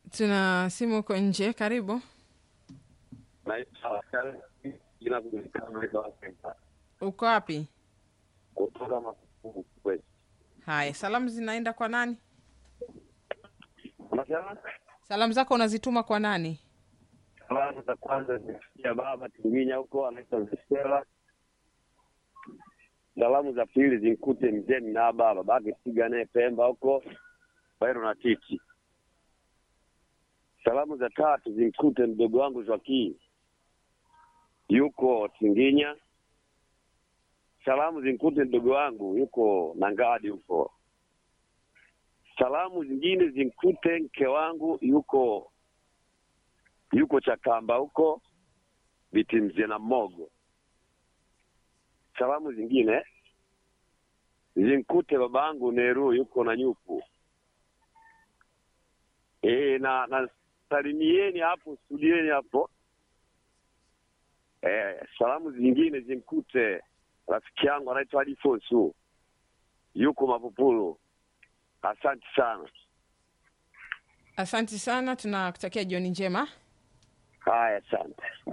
Tuna simu huko nje, karibu. Naitwa Askari, jina kujulikana naitwa Afrika. Uko wapi? kutoka Makuku West. Haya, salamu zinaenda kwa nani? Unasema Salamu zako unazituma kwa nani? salamu za kwanza zimefikia baba Tinginya huko anaitwa Zestela. Salamu za pili zimkute mzee Mnaba babake Siga naye Pemba huko Bairo na Titi. Salamu za tatu zimkute mdogo wangu Joaquin yuko Tinginya. Salamu zimkute mdogo wangu yuko Nangadi huko. Salamu zingine zimkute mke wangu yuko yuko Chakamba huko biti mzee na Mogo. Salamu zingine zimkute babangu Neru yuko na Nyuku. E, na na salimieni hapo studieni hapo. E, salamu zingine zimkute rafiki yangu anaitwa Adifonsu yuko Mapupulu. Asante sana. Asante sana, tunakutakia jioni njema. Haya, asante.